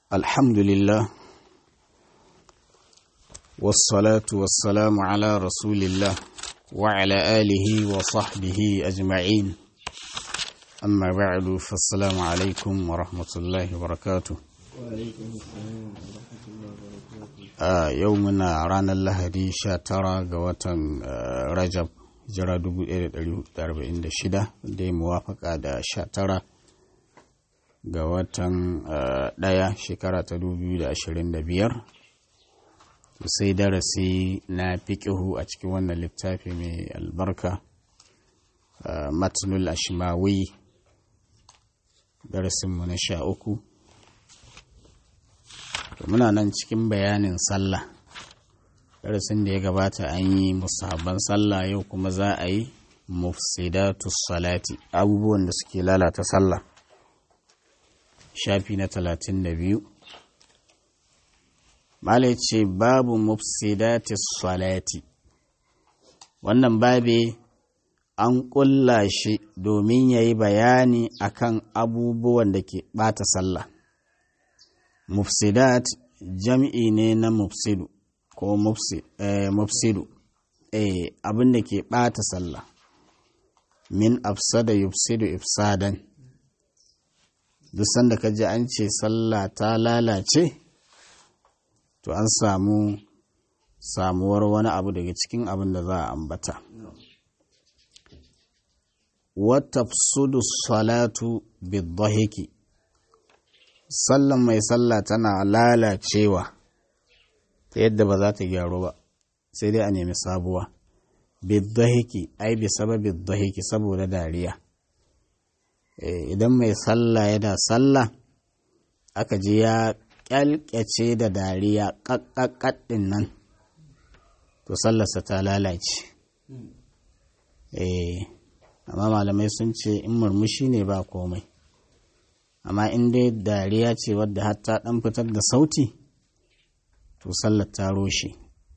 الحمد لله والصلاة والسلام على رسول الله وعلى آله وصحبه أجمعين أما بعد فالسلام عليكم ورحمة الله وبركاته وعليكم السلام ورحمة الله وبركاته a yau muna ranar lahadi 19 ga watan rajab jira 1446 da ya muwafaka da 19 ga watan ɗaya shekara ta 2025 sai darasi na fiƙihu a cikin wannan littafi mai albarka matnul ashimawi darasinmu na sha uku muna nan cikin bayanin sallah darasin da ya gabata an yi musabban sallah yau kuma za a yi mufsidatu salati abubuwan da suke lalata sallah shafi na talatin da biyu malai ce babu mufsidatu salati wannan babe an ƙulla shi domin ya yi bayani akan abubuwan da ke ɓata sallah mufsidat jam'i ne na mufsidu ko mufsidu eh, abin da ke ɓata sallah min afsada yufsidu ifsadan duk sanda ka ji an ce sallah ta lalace to an samu samuwar wani abu daga cikin abin da za a ambata wata salatu bidahiki sallan mai sallah tana lalacewa ta yadda ba za ta gyaru ba sai dai a nemi sabuwa bidahiki ai bi sababi dahiki saboda dariya idan mai sallah yana sallah aka ji ya kyalkyace da dariya ƙaƙƙaƙaɗin nan to sallarsa ta lalace amma malamai sun ce in murmushi ne ba komai amma in dai dariya ce wadda hatta ɗan fitar da sauti to sallar ta roshe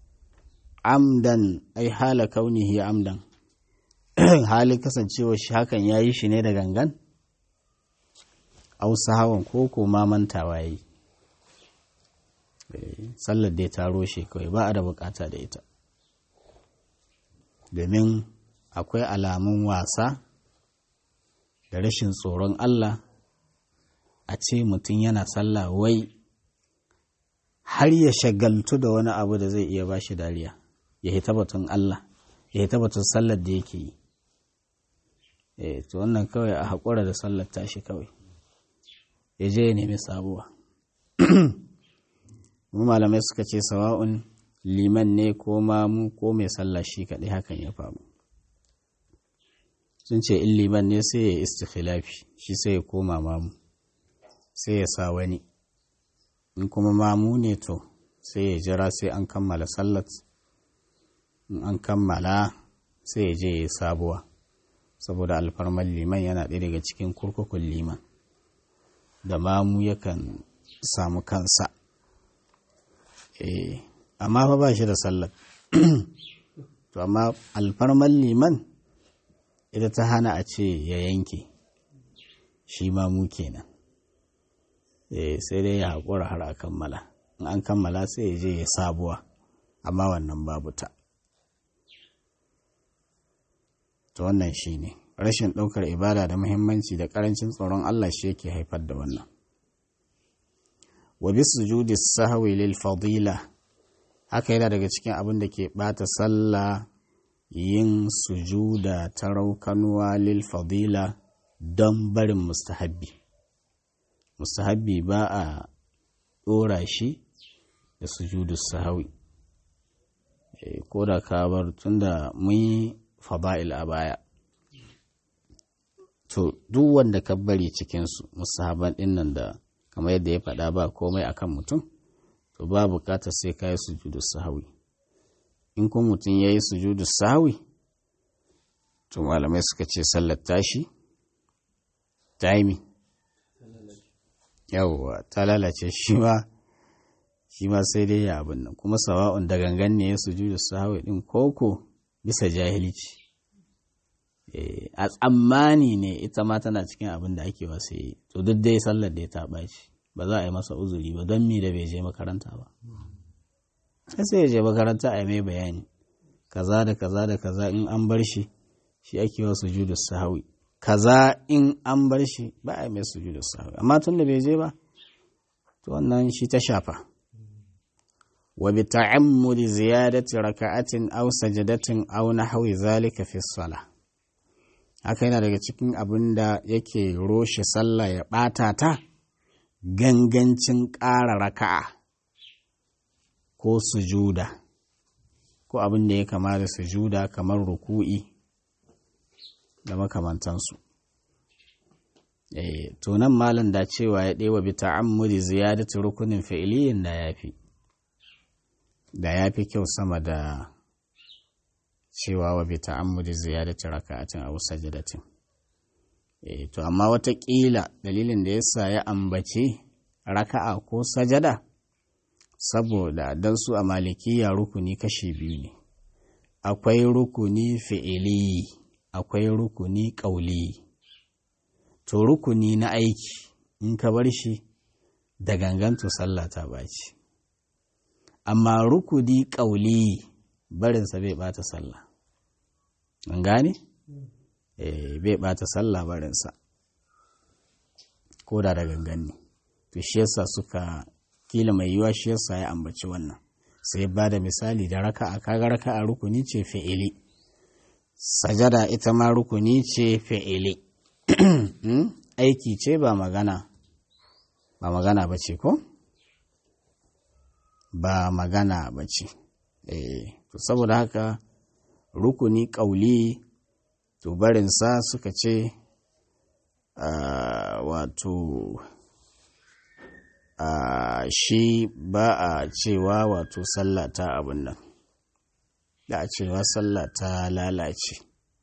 amdan ai hala kaunihi amdan hali kasancewa shi hakan ya yi shi ne da gangan ausa hawan ko ko ma mantawa ya yi sallar dai ta roshe kawai ba a da bukata da ita domin akwai alamun wasa da rashin tsoron Allah a ce mutum yana sallah wai har ya shagaltu da wani abu da zai iya bashi dariya ya hita batun Allah ya hita batun sallar da yake yi eh to wannan kawai a haƙura da sallar tashi kawai ya je ya nemi sabuwa mu malamai suka ce sawa'un liman ne ko mamu ko mai sallah shi kaɗai hakan ya faru sun ce in liman ne sai ya istikhilafi shi sai ya koma mamu sai ya sa wani in kuma mamu ne to sai ya jira sai an kammala sallat in an kammala sai ya je ya yi sabuwa saboda alfarmar liman yana ɗaya daga cikin kurkukun liman da mamu yakan samu kansa amma fa ba shi da sallat to amma alfarmar liman ita ta hana a ce ya yanke shi mamu kenan sai dai ya haƙura har a kammala in an kammala sai ya je ya sabuwa amma wannan babu ta to wannan shi ne rashin ɗaukar ibada da muhimmanci da ƙarancin tsoron Allah shi yake haifar da wannan wa bi sujudi sahwi lil fadila haka yana daga cikin abin da ke ɓata sallah yin sujuda ta raukanuwa lil fadila don barin mustahabbi mustahabbi ba a ɗora shi da sujudu sahawi ko da ka bar tunda mun yi fada'il a baya to duk wanda ka bari cikinsu musahaban ɗin nan da kamar yadda ya faɗa ba komai akan mutum to ba bukatar sai ka yi sujudu sahawi in kuma mutum ya yi sujudu sahawi to malamai suka ce sallar tashi taimi yawwa ta lalace shi ma shi ma sai dai ya abin nan kuma sawa'un da gangan ne ya sujudu sahawi din koko bisa jahilci a tsammani ne ita ma tana cikin abin da ake wasu yi to duk dai sallar da ya ta ɓaci ba za a yi masa uzuri ba don mi da bai je makaranta ba sai ya je makaranta a yi mai bayani kaza da kaza da kaza in an bar shi shi ake wa sujudu sahawi kaza in an bar shi ba a yi mai sujudu sahawi amma tun da bai je ba to wannan shi ta shafa wa bi ta'ammudi ziyadati raka'atin aw sajadatin aw nahwi zalika fi salah haka yana daga cikin abin da yake roshe sallah ya ɓata ta gangancin ƙara raka'a ko sujuda ko abin da ya kama da sujuda kamar ruku'i da makamantansu e, to nan malam da cewa ya ɗewa bi ta'ammudi ziyadatu rukunin fi'iliyin da ya fi da ya fi kyau sama da cewa wa bi ta'ammudi ziyadati raka'atin aw sajadatin eh to amma watakila dalilin da yasa ya ambace raka'a ko sajada saboda dan su a malikiya rukuni kashi biyu ne akwai rukuni fi'ili akwai rukuni ƙauli to rukuni na aiki in ka bar shi da ganganto sallah ta baci amma rukuni ƙauli barinsa bai bata sallah an gane? eh bai bata sallah barinsa ko da da gangan ne to shi yasa suka kila mai yiwa shi yasa ya ambaci wannan sai ba da misali da raka a kaga raka a rukuni ce fi'ili sajada ita ma rukuni ce fi'ili aiki ce ba magana ba magana ba ce ko ba magana ba ce eh to saboda haka rukuni ƙauli to barinsa suka ce wato shi ba a cewa wato sallah ta abin nan da a cewa sallah ta lalace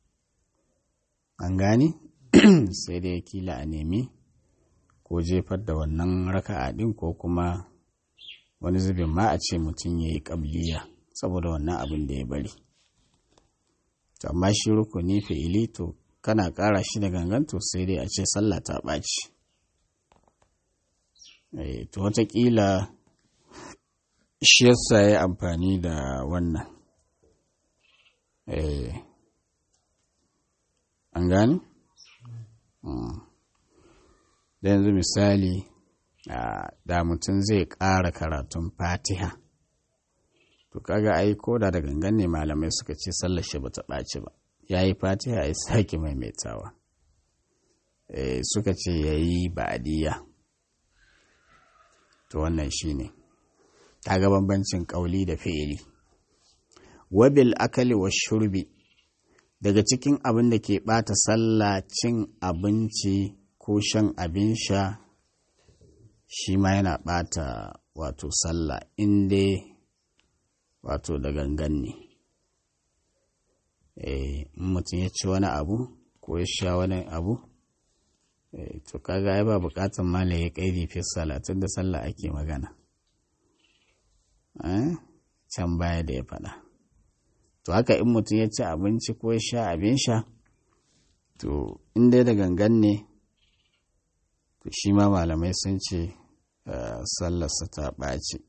an gani sai dai kila a nemi ko jefar da wannan raka'a ɗin ko kuma wani zubin ma a ce mutum ya yi ƙabliya saboda wannan abin da ya bari to amma shi rukuni fi'ili to kana ƙara shi da gangan to sai dai a ce sallah ta ɓaci to wataƙila shi yasa ya amfani da wannan an gani? da yanzu misali da mutum zai ƙara karatun fatiha to kaga ai ko da da gangan ne malamai suka ce sallar shi bata ɓaci ba ya yi fatiha ya sake maimaitawa suka ce ya yi ba'adiyya to wannan shi ne kaga bambancin ƙauli da fi'ili wabil akali wa shurbi daga cikin abin da ke ɓata sallah cin abinci ko shan abin sha shi ma yana ɓata wato sallah inda wato da gangan ne in mutum ya ci wani abu ko ya sha wani abu to kaga ai ba bukatan mala ya kaidi fi salatin da sallah ake magana can baya da ya faɗa to haka in mutum ya ci abinci ko ya sha abin sha to in dai da gangan ne to shi ma malamai sun ce sallarsa ta ɓaci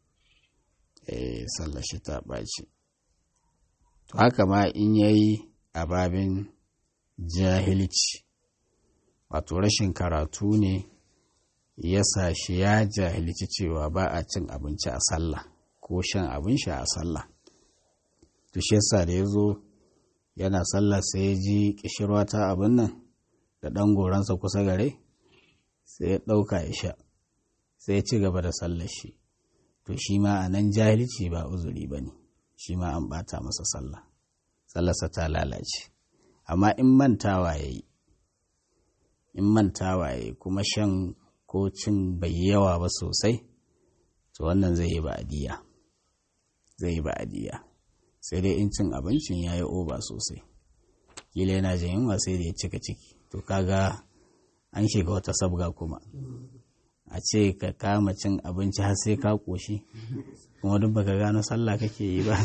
sallar shi ta ɓaci to haka ma in yayi a babin jahilci wato rashin karatu ne ya sa shi ya jahilci cewa ba a cin abinci a sallah ko shan abin sha a sallah to shi yasa da ya zo yana sallah sai ya ji kishirwa ta abin nan da ɗan goransa kusa gare sai ya ɗauka ya sha sai ya ci gaba da sallar shi to shi ma a nan jahilci ba uzuri ba ne shi ma an ɓata masa sallah sallarsa ta lalace amma in mantawa ya yi in mantawa ya yi kuma shan ko cin bai yawa ba sosai to wannan zai yi ba'adiyya zai yi ba'adiyya sai dai in cin abincin ya yi oba sosai kila yana jin yunwa sai da ya cika ciki to kaga an shiga wata sabga kuma a ce ka kama cin abinci har sai ka koshi kuma duk baka gano sallah kake yi ba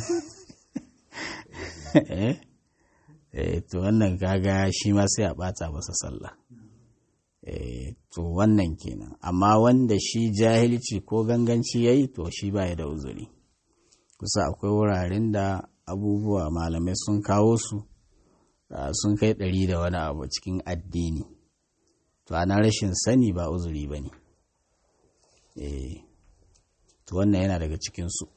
eh to wannan kaga shi ma sai a bata masa sallah to wannan kenan amma wanda shi jahilci ko ganganci ya yi to shi baya da uzuri kusa akwai wuraren da abubuwa malamai sun kawo su sun kai ɗari da wani abu cikin addini to ana rashin sani ba uzuri ba ne to wannan yana daga cikinsu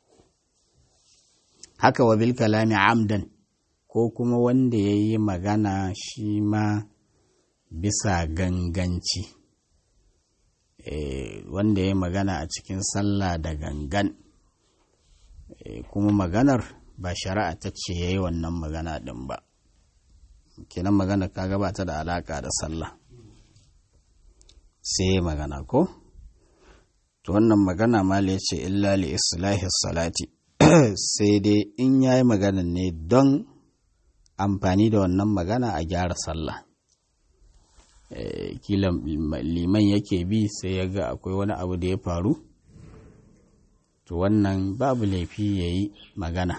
haka wa bil kalami amdan ko kuma wanda ya yi magana shi ma bisa ganganci wanda ya yi magana a cikin sallah da gangan kuma maganar ba shari'a ta ce ya yi wannan magana ɗin ba kenan magana ka gabata da alaƙa da sallah sai magana ko to wannan magana ma ya ce illa li islahi salati sai dai in ya yi magana ne don amfani da wannan magana a gyara sallah kila liman yake bi sai ya ga akwai wani abu da ya faru to wannan babu laifi ya yi magana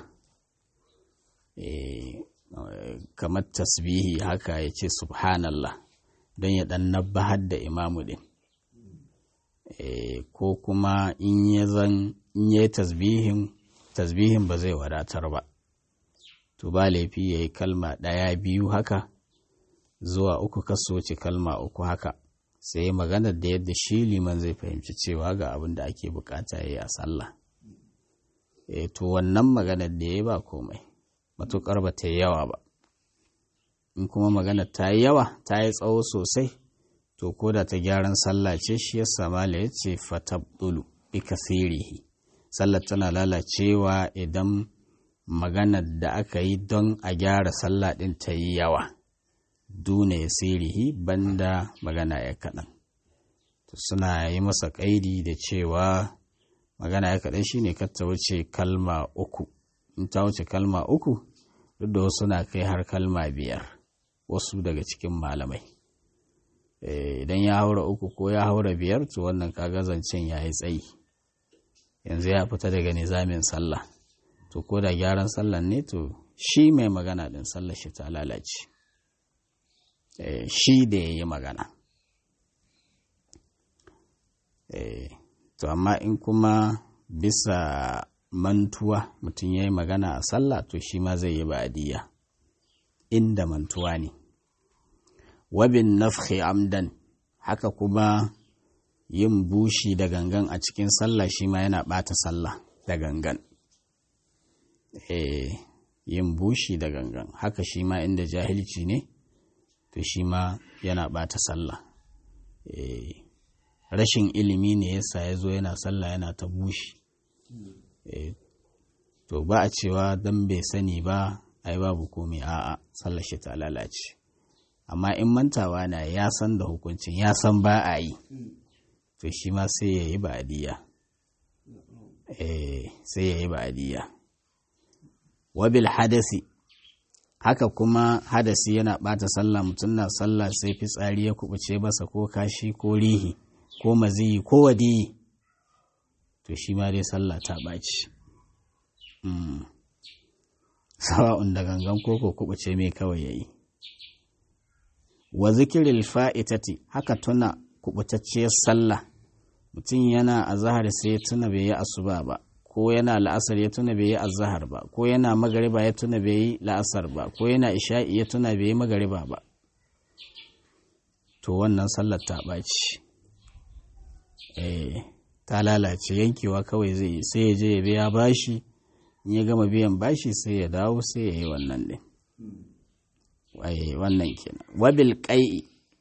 kamar tasbihi haka ya ce subhanallah don ya ɗan nabbahar da imamu ɗin ko kuma in ya zan in ya yi tasbihin tasbihin ba zai wadatar ba to ba laifi ya yi kalma ɗaya biyu haka zuwa uku kasoci kalma uku haka sai maganar da yadda shi liman zai fahimci cewa ga abin da ake bukata ya yi a sallah e to wannan maganar da ya yi ba komai matuƙar ba ta yi yawa ba in kuma maganar ta yi yawa ta yi tsawo sosai to ko da ta gyaran sallah ce shi ya samala ya ce fatabdulu bi kasirihi sallar tana lalacewa idan maganar da aka yi don a gyara sallah ɗin ta yi yawa duna ya sirihi banda magana ya kaɗan suna yi masa ƙaidi da cewa magana ya kaɗan shine kar ta wuce kalma uku in ta wuce kalma uku duk da wasu na kai har kalma biyar wasu daga cikin malamai idan ya haura uku ko ya haura biyar to wannan kaga zancen ya yi tsayi yanzu ya fita daga nizamin sallah to ko da gyaran sallah ne to shi mai magana din sallah shi ta lalace shi da ya yi magana to amma in kuma bisa mantuwa mutum ya yi magana a sallah to shi ma zai yi ba'adiyya inda mantuwa ne wabin nafhi amdan haka kuma yin bushi da gangan a cikin sallah shi ma yana ɓata sallah da gangan eh yin bushi da gangan haka shi ma inda jahilci ne to shi ma yana ɓata sallah eh rashin ilimi ne yasa ya zo yana sallah yana ta bushi eh to ba a cewa don bai sani ba ai babu komai a'a sallar shi ta lalace amma in mantawa na ya san da hukuncin ya san ba a yi to shi ma sai ya yi ba'adiyya eh sai ya yi ba'adiyya wabil hadasi haka kuma hadasi yana bata sallah mutum na sallah sai fitsari ya kubuce masa ko kashi ko rihi ko maziyi ko wadiyi to shi ma dai sallah ta ɓaci sawa'un da gangan koko kubuce mai kawai yayi wa zikiril fa'itati haka tuna kubutacciyar sallah mutum yana azahar sai ya tuna bai yi asuba ba ko yana la'asar ya tuna bai yi azahar ba ko yana magariba ya tuna bai yi la'asar ba ko yana isha'i ya tuna bai yi magariba ba to wannan sallar ta ɓaci eh ta lalace yankewa kawai zai yi sai ya je ya biya bashi in ya gama biyan bashi sai ya dawo sai ya yi wannan ɗin wannan kenan wabil ƙai'i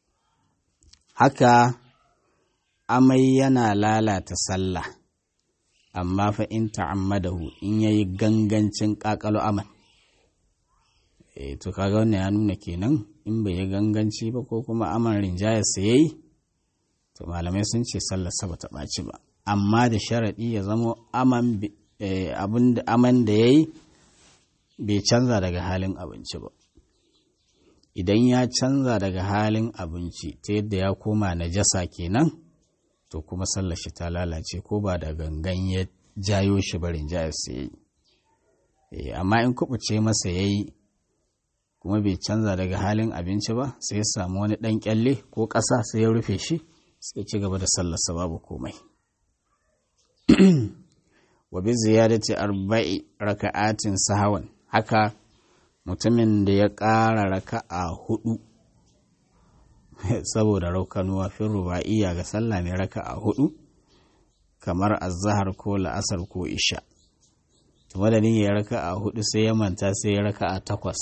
haka amai yana lalata sallah amma fa in ta'ammadahu in yayi gangancin ƙaƙalo aman eh to kaga wannan ya nuna kenan in bai yi ganganci ba ko kuma aman rinjaya sa yayi to malamai sun ce sallar sa bata ɓaci ba amma da sharaɗi ya zama aman abin da aman da yayi bai canza daga halin abinci ba idan ya canza daga halin abinci ta yadda ya koma najasa kenan to kuma sallar shi ta lalace ko ba da gangan ya jayo shi barin jayar sa yayi amma in kubuce masa yayi kuma bai canza daga halin abinci ba sai ya samu wani ɗan kyalle ko ƙasa sai ya rufe shi sai ci gaba da sallarsa babu komai wa bi ziyadati arba'i raka'atin sahawan haka mutumin da ya ƙara raka'a hudu saboda raukanuwa fin ruba'iyya ga sallah mai raka'a hudu kamar azahar ko la'asar ko isha madadin ya raka'a hudu sai ya manta sai ya raka'a takwas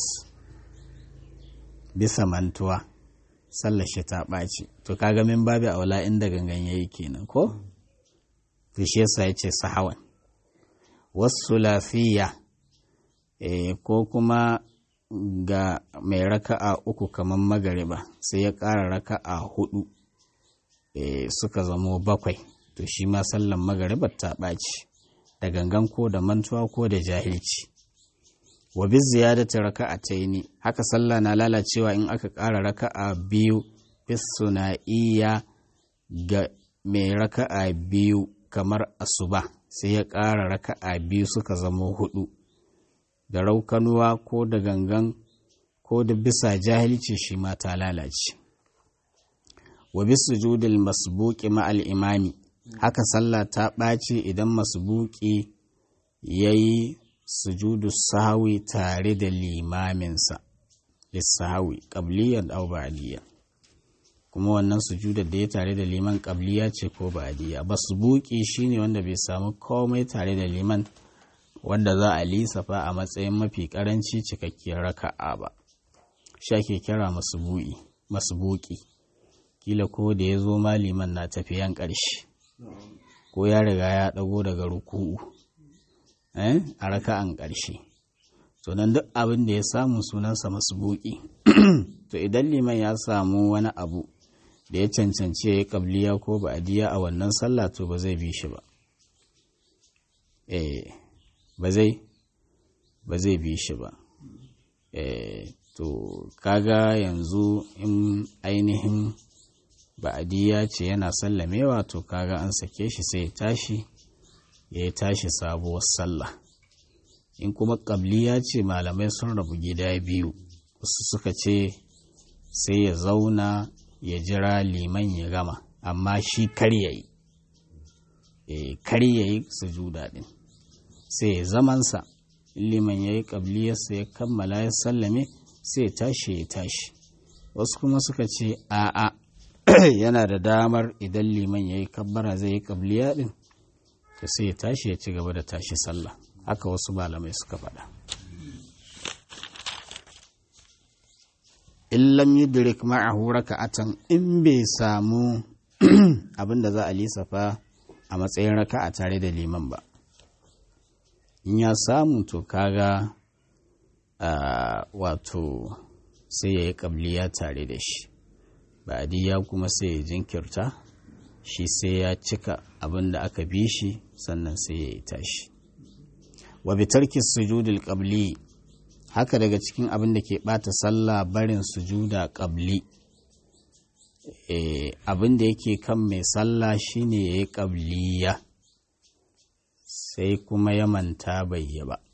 bisa mantuwa sallar shi ta ɓaci to kaga min babu aula inda gangan yayi kenan ko to shi yasa yace sahawan wasu lafiya ko kuma ga mai raka'a uku kamar magariba sai ya ƙara raka'a hudu suka zamo bakwai to shi ma sallan magaribar ta ɓaci da gangan ko da mantuwa ko da jahilci wa bi ziyadati raka'ataini haka sallah na lalacewa in aka ƙara raka'a biyu bis iya ga mai raka'a biyu kamar asuba sai ya ƙara raka'a biyu suka zamo hudu da raukanuwa ko da gangan ko da bisa jahilci shi ma ta lalace wa bi sujudil masbuqi ma'al imami haka sallah ta ɓaci idan masbuki yayi sujudu sahawi tare da limaminsa lissahawi qabliyan aw ba'diyan kuma wannan sujudar da ya tare da liman qabliya ce ko ba'diya masbuki shine wanda bai samu komai tare da liman wanda za a lissafa a matsayin mafi karanci cikakkiyar raka'a ba shi ake kira masubu'i masubuki kila ko da ya zo maliman na tafiyan ƙarshe ko ya riga ya ɗago daga ruku'u a raka'an ƙarshe to nan duk abin da ya samu sunansa masubuki to idan liman ya samu wani abu da ya cancanci ya yi ƙabliya ko ba'adiyya a wannan sallah to ba zai bi shi ba eh ba zai ba zai bi shi ba eh to kaga yanzu in ainihin ba'adiyya ce yana sallamewa to kaga an sake shi sai ya tashi ya tashi sabuwar sallah in kuma ƙabliya ce malamai sun rabu gida biyu wasu suka ce sai ya zauna ya jira liman ya gama amma shi kar ya yi e, kar ya yi sujuda ɗin sai ya zamansa in liman ya yi ƙabliyarsa ya kammala ya sallame sai ya tashi ya tashi wasu kuma suka ce a'a yana da damar idan liman ya yi kabbara zai yi ƙabliya ɗin to sai ya tashi ya ci gaba da tashi sallah haka wasu malamai suka faɗa in lam yudrik ma'ahu raka'atan in bai samu abin da za a lissafa a matsayin raka'a tare da liman ba in ya samu to kaga wato sai ya yi ƙabliya tare da shi ba'adiyya kuma sai ya jinkirta shi sai ya cika abin da aka bi shi sannan sai ya yi tashi wa bitarki sujudul qabli haka daga cikin abin da ke bata sallah barin sujuda qabli e, abin da yake kan mai sallah shine ya yi qabliya sai kuma ya manta bai yi ba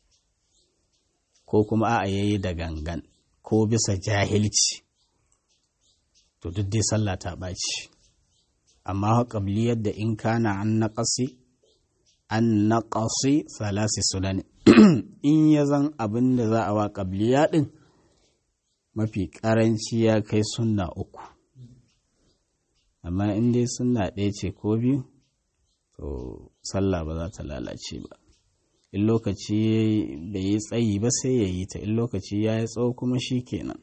ko kuma a'a yayi da gangan ko bisa jahilci to duk dai sallah ta ɓaci amma ƙabliyar da in kana an naƙasi an naƙasi salasi sunan in ya zan abin da za a wa ƙabliya ɗin mafi ƙaranci ya kai sunna uku amma in dai sunna ɗaya ce ko biyu to sallah ba za ta lalace ba in lokaci bai yi tsayi ba sai ya yi ta in lokaci ya yi tsawo kuma shi kenan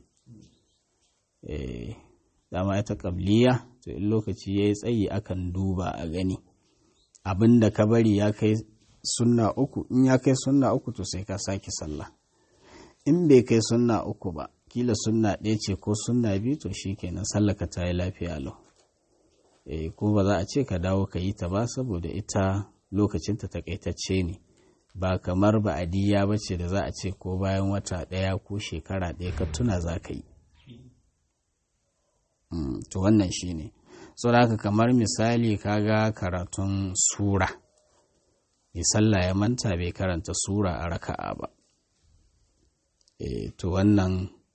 dama ita ƙabliya to in lokaci ya yi tsayi akan duba a gani abin da ka bari ya kai sunna uku in ya kai sunna uku to sai ka sake sallah in bai kai sunna uku ba kila sunna ɗaya ce ko sunna biyu to shi kenan sallaka ta yi lafiya lau e, ko ba za a ce ka dawo ka yi ta ba saboda ita lokacinta takaitacce ne ba kamar ba adiya ba ce da za a ce ko bayan wata ɗaya ko shekara ɗaya ka tuna za ka yi to wannan shi ne so da haka kamar misali kaga karatun sura mai sallah ya manta bai karanta sura a raka'a ba e, to wannan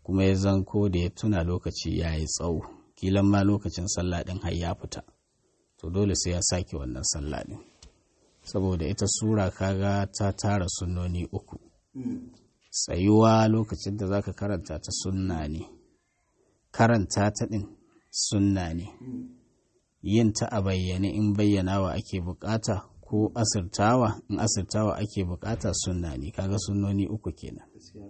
kuma ya zanko da ya tuna lokaci ya yi tsawo kilan ma lokacin sallah ɗin har ya fita to dole sai ya sake wannan sallah ɗin saboda ita sura kaga ta tara sunnoni uku tsayuwa lokacin da zaka karanta ta sunna ne karanta ta ɗin sunna ne yin ta a bayyane in bayyanawa ake bukata ko asirtawa in asirtawa ake bukata sunna ne kaga sunnoni uku kenan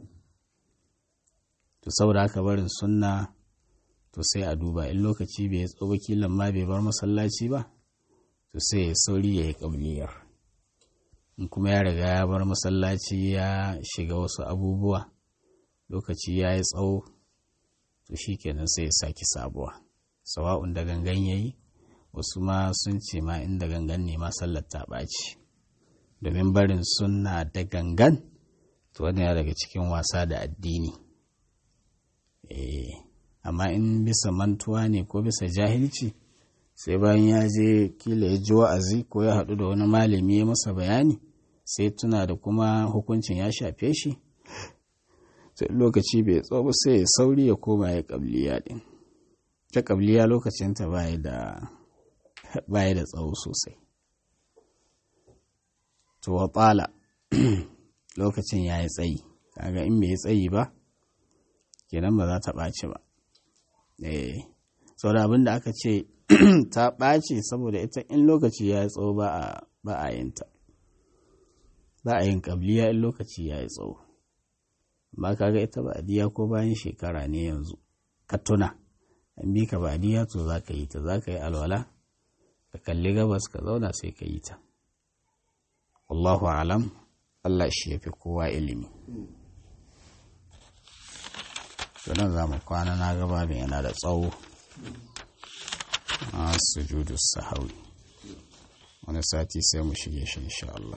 to saboda haka barin sunna to sai a duba in lokaci bai tsoba kilan ma bai bar masallaci ba to sai ya sauri ya yi kabliyar in kuma ya riga ya bar masallaci ya shiga wasu abubuwa lokaci ya yi tsawo to shi kenan sai ya saki sabuwa sawa'un da gangan ya yi wasu ma sun ce ma inda gangan ne ma sallar ta ɓaci domin barin sunna da gangan to wani ya daga cikin wasa da addini amma in bisa mantuwa ne ko bisa jahilci sai bayan ya je kila ya ji wa'azi ko ya haɗu da wani malami ya masa bayani sai tuna da kuma hukuncin ya shafe shi sai lokaci bai tsawo sai ya sauri ya koma ya ƙabliya ɗin ta ƙabliya lokacinta baya da baya da tsawo sosai to wa tsala lokacin ya yi tsayi kaga in bai yi tsayi ba kenan ba za ta ɓaci ba eh da abin da aka ce ta ɓaci saboda ita in lokaci ya yi tsawo ba a yin ta ba a yin ƙabliya in lokaci ya yi tsawo amma kaga ita ba diya ko bayan shekara ne yanzu ka tuna an bi ka ba diya to za ka yi ta za ka yi alwala ka kalli gabas ka zauna sai ka yi ta wallahu alam Allah shi ya fi kowa ilimi nan za mu kwana na gaba da yana da tsawo a sujudu sahawi wani sati sai mu shige shi insha Allah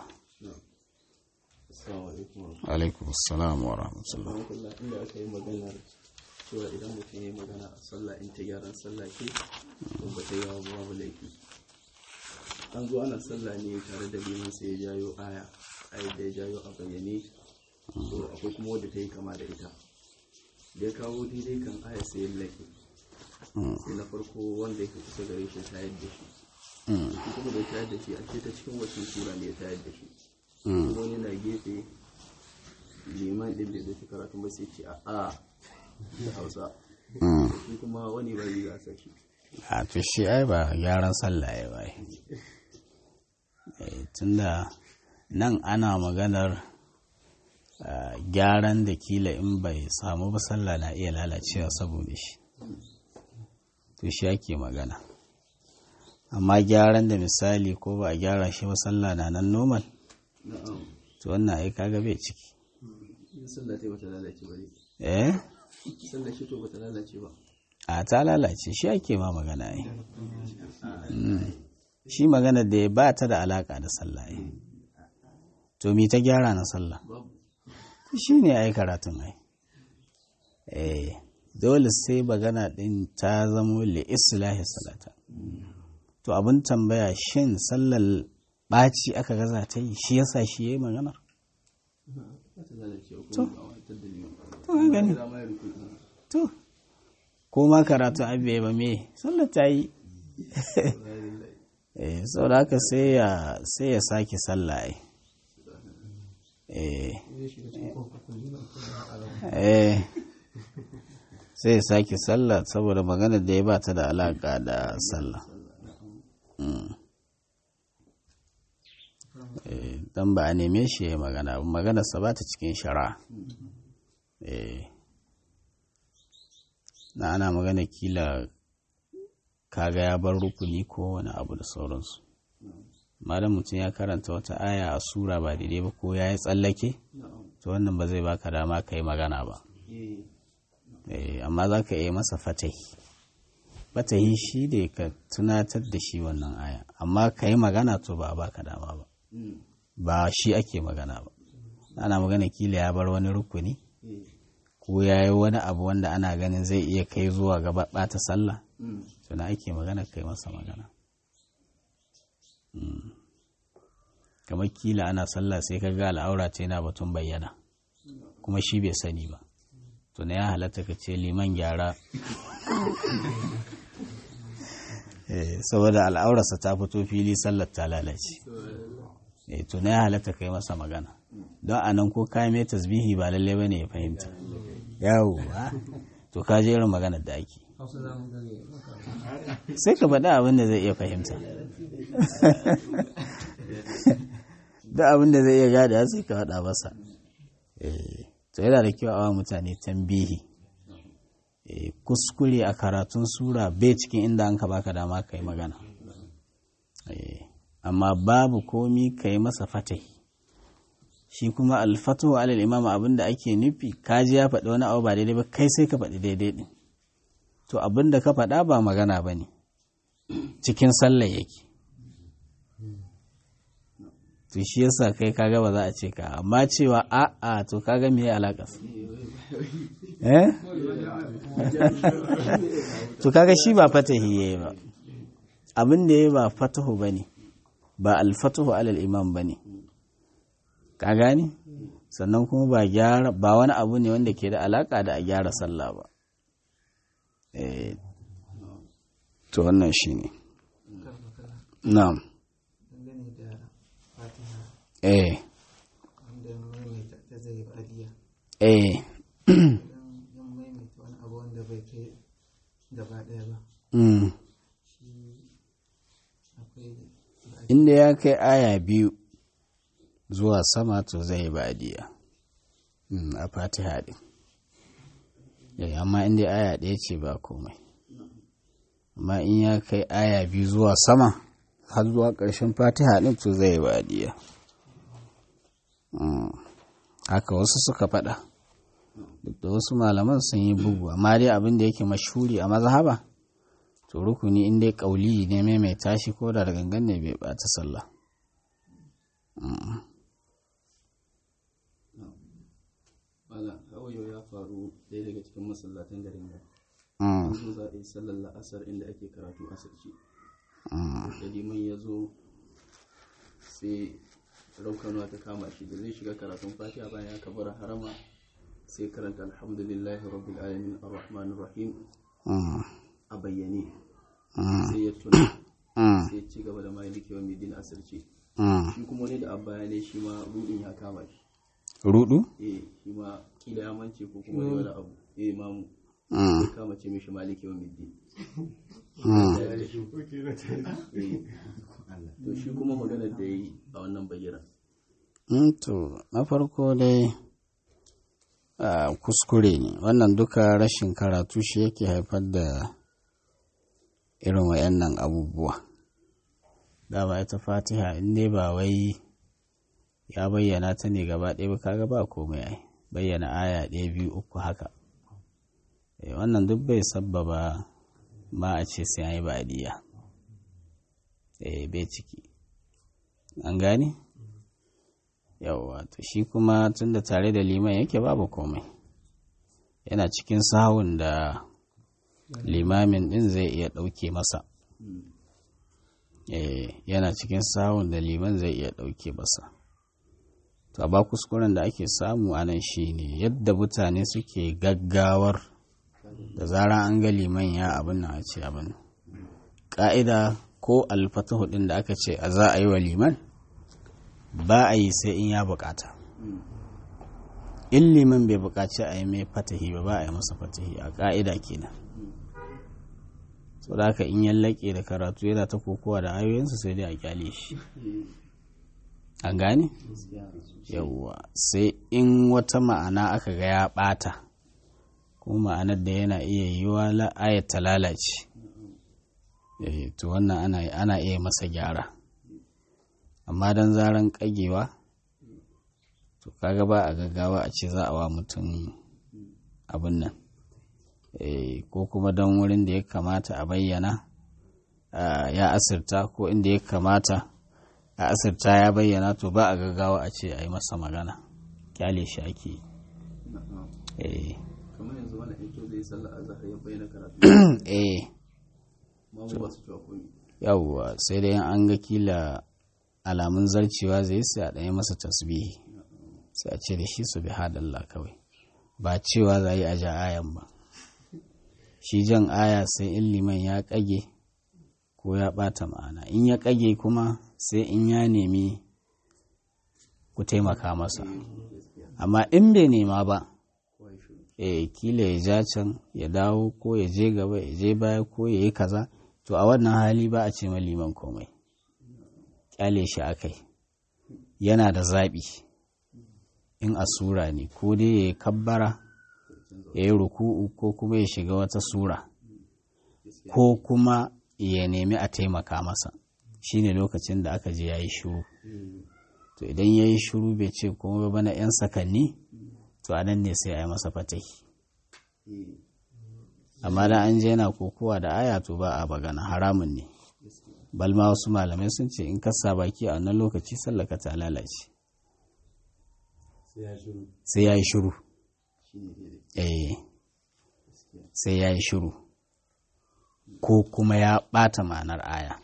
alaikum assalam wa rahmatullah inda aka yi maganar cewa idan mutum ya yi magana a sallah in ta gyaran sallah ke to ba ta yi wa babu laifi an zo ana sallah ne tare da liman sai ya jayo aya ayat da ya jayo a bayyane to akwai kuma wadda ta yi kama da ita da ya kawo daidai kan aya sai ya lafi sai na farko wanda yake kusa gare shi tayar da shi shi kuma da tayar da shi a ce ta cikin wacin sura ne ya tayar da shi kuma wani na gefe liman din da zai karatu ba sai ce a a da hausa shi kuma wani ba yi gasa shi a to shi ai ba gyaran sallah ya bai tunda nan ana maganar gyaran da kila in bai samu ba sallah na iya lalacewa saboda shi to shi ake magana amma gyaran da misali ko ba a gyara shi ba sallah na nan normal na'am to wannan ai kaga bai ciki in sallah ta bata lalace ba ne eh sallah shi to bata lalace ba a ta lalace shi ake ma magana ai Mm. shi magana da ya ba ta da alaka da sallah ai to mi ta gyara na sallah babu shi ne ai karatun ai eh dole sai magana din ta zamo li islahi salata to abin tambaya shin sallar ɓaci aka gaza ta yi shi yasa shi ya yi magana bata lalace ba kuma ba wata dalilin to ka gani da ma ya rufe to ko ma karatun abu ba me sallar ta yi eh saboda haka sai ya sai ya sake sallah ai eh eh sai ya sake sallah saboda magana da ya ba ta da alaka da sallah Mm. Eh, dan ba a neme shi ya yi magana ba maganarsa ba ta cikin shari'a eh na ana magana kila kaga ya bar rukuni ko wani abu da sauransu malam mutum ya karanta wata aya a sura ba daidai ba ko ya yi tsallake na'am to wannan ba zai baka dama ka yi magana ba eh Eh, amma za ka iya masa fatahi fatahi shi da ka tunatar da shi wannan aya amma ka yi magana to ba a baka dama ba mm ba shi ake magana ba ana magana kila ya bar wani rukuni eh ko ya yi wani abu wanda ana ganin zai iya kai zuwa gaba ɓata sallah mm to na ake magana kai masa magana Mm. kamar kila ana sallah sai ka ga al'aura ta yana batun bayyana kuma shi bai sani ba to na ya halatta ka ce liman gyara saboda al'aurarsa ta fito fili sallar ta lalace to na ya halatta ka yi masa magana don a nan ko kayan mai tasbihi ba lalle ba ne ya fahimta yawo to ka je irin maganar da ake sai ka faɗa abin da zai iya fahimta da abin da zai iya gada sai ka faɗa masa to yana da kyau a wa mutane tambihi kuskure a karatun sura bai cikin inda an ka baka dama ka yi magana amma babu komi ka yi masa fatahi shi kuma alfatu alal imam abin da ake nufi kaji ya faɗi wani abu ba daidai ba kai sai ka faɗi daidai ɗin to abin da ka faɗa ba magana ba ne cikin sallah yake to shi yasa kai kaga ba za a ce ka amma cewa a'a to kaga me alaƙa eh to kaga shi ba fatahi yayi ba abin da yayi ba fatahu bane ba alfatahu alal imam bane ka gani sannan kuma ba gyara ba wani abu ne wanda ke da alaka da a gyara sallah ba eh to wannan shine na'am eh eh inda ya kai aya biyu zuwa sama to zai badiya a fatiha din amma inda aya ɗaya ce ba komai amma in ya kai aya biyu zuwa sama har zuwa ƙarshen fatiha din to zai badiya haka wasu suka faɗa duk da wasu malaman sun yi bugu amma dai abin da yake mashuri a mazhaba to rukuni in dai kauli ne mai mai tashi ko da gangan ne bai bata sallah Bala, hawayo ya faru ɗaya daga cikin masallatan garin nan. Yanzu za a yi sallar la'asar inda ake karatu asirci. Da liman ya zo sai raukanuwa ta kama shi da zai shiga karatun fatiha bayan ya kabara harama sai karanta alhamdulillahi rabbil alamin arrahmanir rahim a bayyane sai ya tuna sai ci gaba da maliki wa midin asirce shi kuma wani da abba ne shi ma rudin ya kama shi rudu eh shi ma kila ya mance ko kuma wani abu eh mamu ya kama ce mishi maliki wa midin to shi kuma maganar da ya yi a wannan bayyana to na farko dai kuskure ne wannan duka rashin karatu shi yake haifar da irin wayannan abubuwa dama ita fatiha in dai ba wai ya bayyana ta ne gaba ɗaya ba kaga ba komai ai bayyana aya ɗaya biyu uku haka wannan duk bai sabbaba ma a ce sai an yi ba'adiyya eh bai ciki an gane yawwa to shi kuma tun da tare da liman yake babu komai yana cikin sahun da limamin din zai iya ɗauke masa yana cikin sahun da liman zai iya ɗauke masa to ba kuskuren da ake samu a nan shi ne yadda mutane suke gaggawar da zara an ga liman ya abin nan a ce abin ƙa'ida ko alfatahu ɗin da aka ce a za a yi wa liman ba a yi sai in ya bukata in liman bai bukaci a yi mai fatahi ba ba a yi masa fatahi a ƙa'ida kenan so da haka in yallake da karatu yana ta kokowa da ayoyinsa sai dai a kyale shi an gane yawwa sai in wata ma'ana aka ga ya ɓata kuma ma'anar da yana iya yiwa ayat ta lalace to wannan ana iya masa gyara amma don zaren kagewa to kaga ba a gaggawa a ce za a wa mutum abin nan ko kuma don wurin da ya kamata a bayyana ya asirta ko inda ya kamata a asirta ya bayyana to ba a gaggawa a ce a yi masa magana kyale shi ake yi kamar yanzu wani ito zai sallah a zahar ya bayyana karatu eh mamu ba su cewa komi yawwa sai dai an ga kila alamun zarcewa zai sai a ɗaya masa tasbihi sai a ce da shi su bi hadalla kawai ba cewa za yi a ja ayan ba shi jan aya sai in liman ya kage ko ya ɓata ma'ana in ya kage kuma sai in ya nemi ku taimaka masa amma in bai nema ba e kila ya ja can ya dawo ko ya je gaba ya je baya ko ya yi kaza to a wannan hali ba a ce ma liman komai kyale shi akai yana da zaɓi in a sura ne ko dai ya yi kabbara ya yi ruku'u ko kuma ya shiga wata sura ko kuma ya nemi a taimaka masa shine lokacin da aka je ya yi shuru to idan ya yi shuru bai ce kuma bana 'yan sakanni to a nan ne sai a yi masa fatahi amma da an je yana kokowa da aya to ba a bagana haramun ne balma wasu malamai sun ce in kasa baki a wannan lokaci sallaka ta lalace sai ya yi shuru eh sai ya yi shuru ko kuma ya ɓata ma'anar aya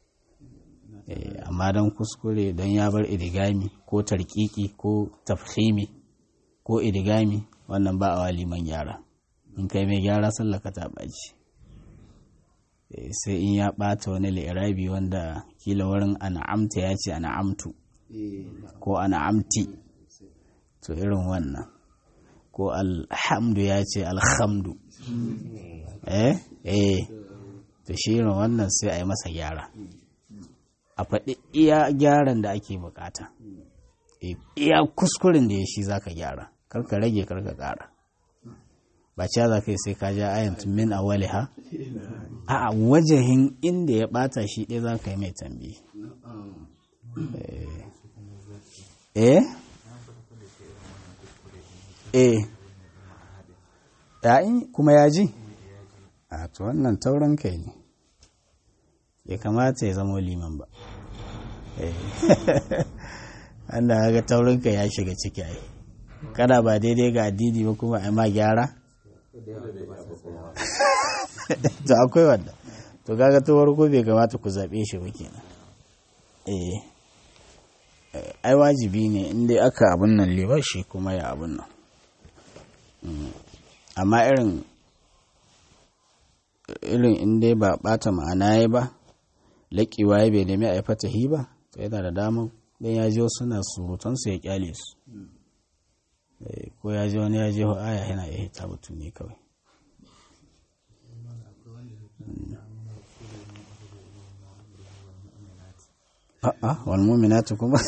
amma don kuskure don ya bar idigami ko tarkiki ko tafhimi ko idigami wannan ba a waliman gyara in kai mai gyara sallaka ta ɓaci sai in ya ɓata wani li'irabi wanda kila wurin ana'amta ya ce ana'amtu ko ana'amti to irin wannan ko alhamdu ya ce alhamdu eh eh to shi irin wannan sai a yi masa gyara a faɗi iya gyaran da ake bukata iya kuskuren da ya shi za ka gyara karka rage karka ƙara ba ce za ka yi sai ka ja ayan min a wali ha a wajahin inda ya ɓata shi ɗaya za ka yi mai tambi eh eh ya'in kuma ya ji a to wannan taurin kai ne ya kamata ya zama liman ba wanda ga taurin kai ya shiga ciki ai kada ba daidai ga addini ba kuma a ma gyara to akwai wanda to kaga to farko bai kamata ku zaɓe shi ba kenan eh ai wajibi ne inda aka abun nan liba shi kuma ya abun nan amma irin irin inda ba bata ma'ana ya ba laƙiwa ya bai nemi a yi fatahi ba to yana da damar don ya ji wasu na surutansu ya kyale su ko ya ji wani ya ji aya yana iya hita batu ne kawai a'a walmuminatu kuma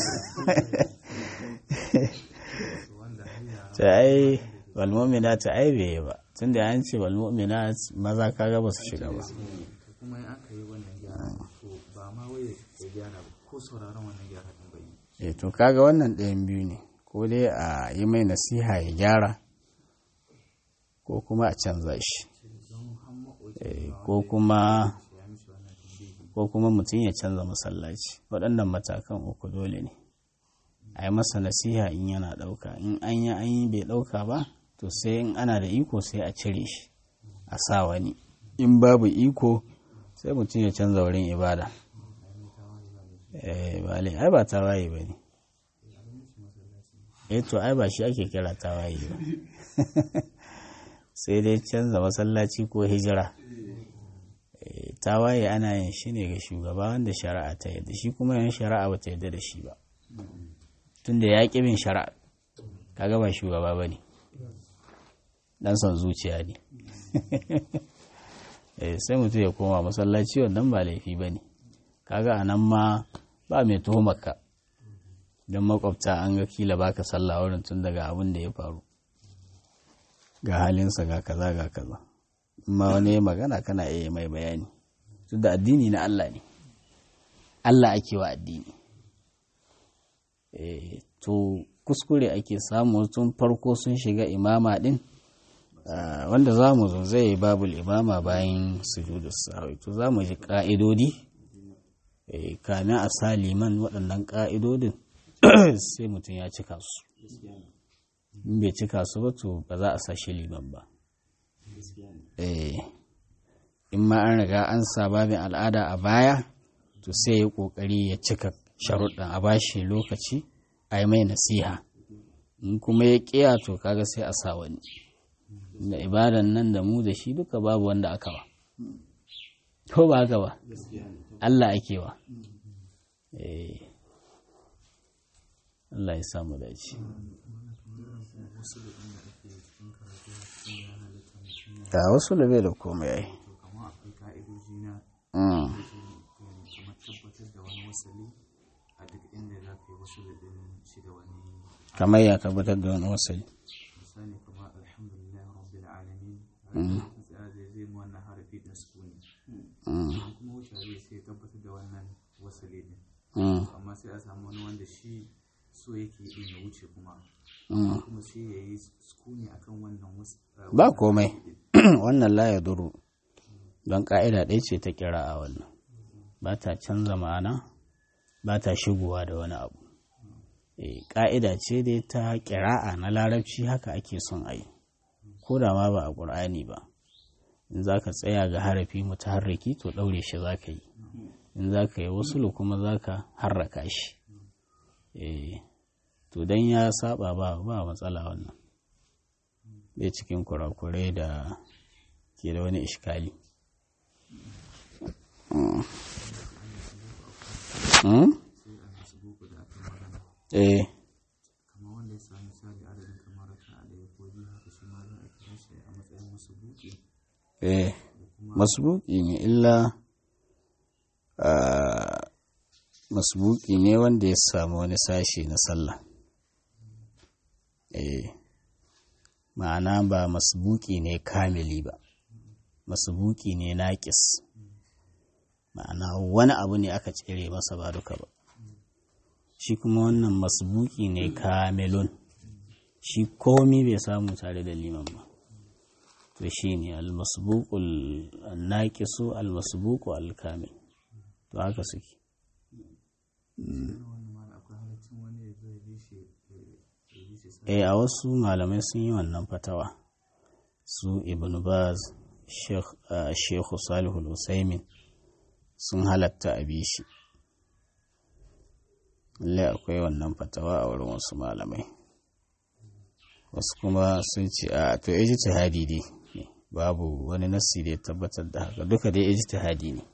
ta ai walmuminatu ai bai ba tun da an ce walmuminat maza kaga ba su shiga ba kuma in aka yi wannan gyara to ba ma wai ya gyara ba ko sauraron wannan gyara din bai eh to kaga wannan ɗayan biyu ne ko dai a yi mai nasiha ya gyara ko kuma a canza shi ko kuma ko kuma mutum ya canza masallaci waɗannan matakan uku dole ne a yi masa nasiha in yana ɗauka in an yi an yi bai ɗauka ba to sai in ana da iko sai a cire shi a sa wani in babu iko sai mutum ya canza wurin ibada eh bale ai ba tawaye ba ne eh to ai ba shi ake kira tawaye ba sai dai canza masallaci ko hijira tawaye ana yin shi ne ga shugaba wanda shari'a ta yadda shi kuma yin shari'a ba ta yadda da shi ba tunda ya ƙi bin shari'a kaga ba shugaba ba ne dan son zuciya ne sai mutum ya koma masallaci wannan ba laifi ba ne kaga a nan ma ba mai tuhumarka don makwabta an ga kila baka sallah wurin tun daga abin da ya faru ga halinsa ga kaza ga kaza amma wani magana kana iya mai bayani tun da addini na Allah ne Allah ake wa addini to kuskure ake samu tun farko sun shiga imama din wanda za mu zo zai babul imama bayan sujudu sahwi to za mu ji ka'idodi kamin a sa liman waɗannan ka'idodin sai mutum ya cika su in bai cika su ba to ba za a sa shi liman ba in ma an riga an sa babin al'ada a baya to sai ya kokari ya cika sharuɗin a bashi lokaci a yi mai nasiha in kuma ya ƙiya to kaga sai a sa wani da ibadan nan da mu da shi duka babu wanda aka ba ko ba haka ba Allah ake wa eh Allah ya samu dace ga wasu da bai da komai ai to kamar akwai ka'idoji na Mm. kamar tabbatar da wani wasali a duk inda za ka yi wasu da ɗin shi da wani kamar ya tabbatar da wani wasali misali kamar alhamdulillah rabbil alamin Mm. tsaya zai zai mu wannan harafi din sukuni Mm. Idan kuma wuce zai sai ya tabbatar da wannan wasali din Mm. amma sai a samu wani wanda shi so yake din ya wuce kuma Mm. kuma sai ya yi sukuni akan wannan wasu ba komai wannan la ya duru don ƙa'ida ɗaya ce ta kira a wannan ba ta canza ma'ana ba ta shigowa da wani abu Eh, ƙa'ida ce dai ta ƙira'a na larabci haka ake son a yi ko da ma ba a ƙur'ani ba in za ka tsaya ga harafi mutaharriki to ɗaure shi za ka yi in za ka yi wasulu kuma za ka harraka shi Eh, to don ya saba ba ba matsala wannan bai cikin kurakurai da ke da wani ishkali Mm. Mm? eh kamar wanda ya sami misali adadin kamar raka a ɗaya ko biyu haka shi ma za a kira shi a matsayin wasu buki eh masbuki ne illa ah, masbuki ne wanda ya samu wani sashe na sallah eh ma'ana ba masbuki ne kamili ba masbuki ne naƙis ma'ana wani abu ne aka cire masa ba duka ba shi kuma wannan masbuki ne kamilun shi komi bai samu tare da liman ba to shi ne almasbuqul naqisu almasbuqu alkamil to haka suke wannan ma akwai halaccin wani ya zo ya bi shi ya bi shi sa eh a wasu malamai sun yi wannan fatawa su ibn baz sheikh ah, sheikh salihul usaimin sun halatta a bi shi lallai akwai wannan fatawa a wurin wasu malamai wasu kuma sun ce a to ijtihadi dai ne babu wani nassi da ya tabbatar da haka duka dai ijtihadi ne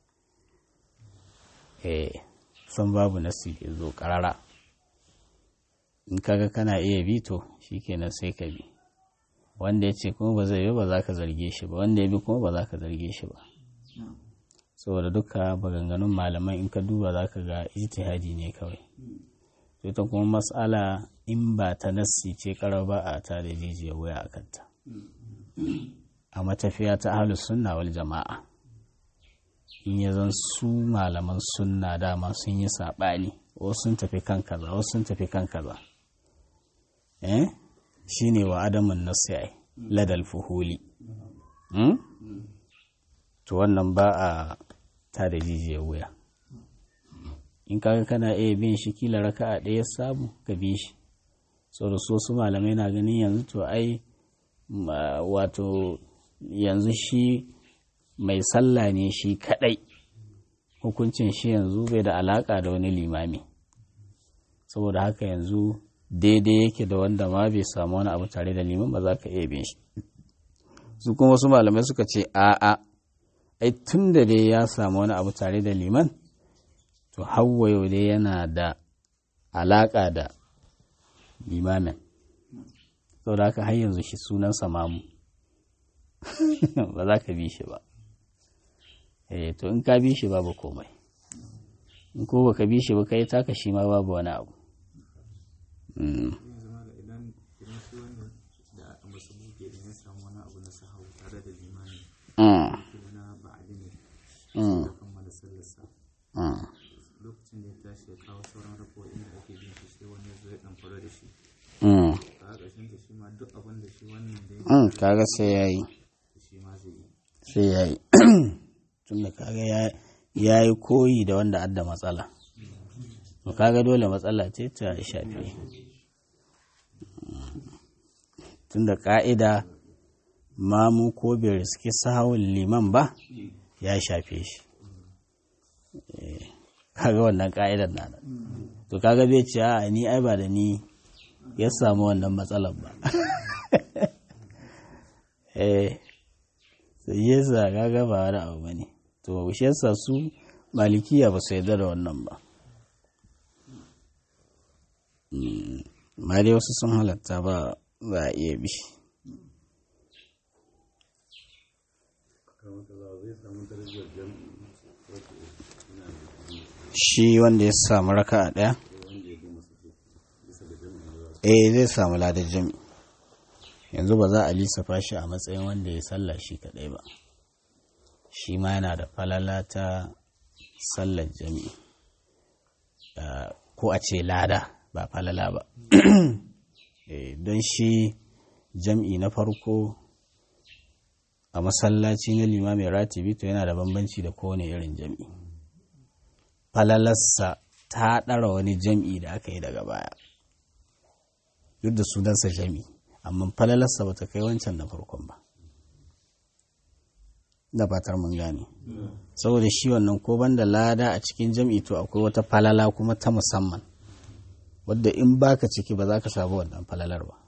eh san babu nassi da ya zo karara in kaga kana iya bi to shikenan sai ka bi wanda ya ce kuma ba zai bi ba za ka zarge shi ba wanda ya bi kuma ba za ka zarge shi ba saboda duka maganganun malaman in ka duba za ka ga ijtihadi ne kawai to ita kuma matsala in ba ta nassi ce karar ba a ta da jijiyar waya a kanta a matafiya ta ahlus sunna wal jama'a in ya zan su malaman sunna dama sun yi saɓani wasu sun tafi kan kaza wasu sun tafi kan kaza eh shine wa adamun nassi ai ladal fuhuli hmm? to wannan ba a ta da jijiyar wuya in kaga kana iya bin shi kila raka a ɗaya samu ka bi shi saboda so su malamai na ganin yanzu to ai ma- wato yanzu shi mai sallah ne shi kadai hukuncin shi yanzu bai da alaka da wani limami saboda haka yanzu daidai yake da wanda ma bai samu wani abu tare da liman ba za ka iya bin shi su kuma wasu malamai suka ce a'a ai tun da dai ya samu wani abu tare da liman to hawa yau dai yana da alaƙa da limamin saboda haka har yanzu shi sunansa mamu ba za ka bi shi ba eh to in ka bi shi babu komai in ko baka bi shi ba kai taka shi ma babu wani abu Mm. zai zama da idan idan shi wanda da masu buke da ya samu wani abu na sahau tare da limani Mm. kuma na ba'adi ne Mm. da kammala sallarsa Mm. lokacin da ya tashi ya kawo sauran rako'in da ake bin shi sai wani zo ya dan fara da shi Mm. a ƙarshen ta shi ma duk abin da shi wannan da ya Mm. kaga sai ya yi shi ma zai yi sai ya yi tun da kaga ya- ya yi koyi da wanda adda matsala to kaga dole matsala ce ta shafe tun da ka'ida mamu ko bai riski sahawun liman ba ya shafe shi Eh, kaga wannan ka'idar na nan to kaga bai ce a ni ai ba da ni ya samu wannan matsalar ba eh sai yasa kaga ba wani abu bane to shi yasa su malikiya ba su yarda da wannan ba ma dai wasu sun halatta ba za a iya bi shi wanda ya samu raka a ɗaya eh zai samu ladar jami yanzu ba za a lissafa shi a matsayin wanda ya salla shi kaɗai ba shi ma yana da falala ta sallar jami'i ko a ce lada ba falala ba don shi jam'i na farko a masallaci na limamin ratibi to yana da bambanci da kowane irin jam'i falalarsa ta ɗara wani jam'i da aka yi daga baya duk da sunansa jam'i amma falalarsa ba ta kai wancan na farkon ba da fatar mun gane saboda shi wannan ko banda lada a cikin jam'i to akwai wata falala kuma ta musamman wadda in baka ciki ba za ka samu wannan falalar ba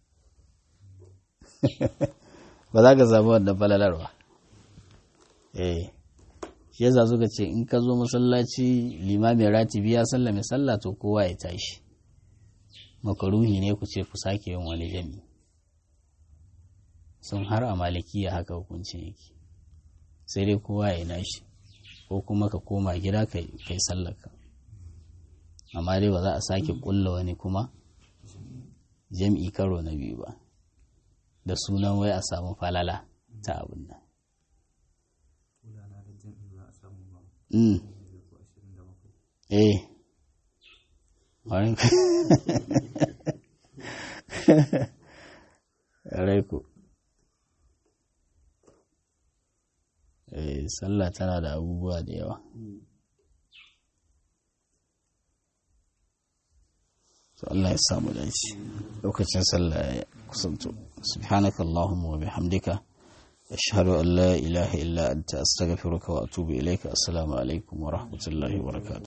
ba za ka samu wannan falalar ba eh shi yasa suka ce in ka zo masallaci limamin ratibi ya sallame sallah to kowa ya tashi makaruhi ne ku ce ku sake yin wani jami sun har a malikiya haka hukuncin yake sai dai kowa ya nashi ko kuma ka koma gida ka yi sallaka amma dai ba za a sake kulla wani kuma jam'i karo na biyu ba da sunan wai a samu falala ta abin nan Mm. Eh. Wani ku. Eh, sallah tana da abubuwa da yawa. To Allah ya samu dace. Lokacin sallah ya kusanto. Subhanakallahumma wa bihamdika. أشهد أن لا إله إلا أنت أستغفرك وأتوب إليك السلام عليكم ورحمة الله وبركاته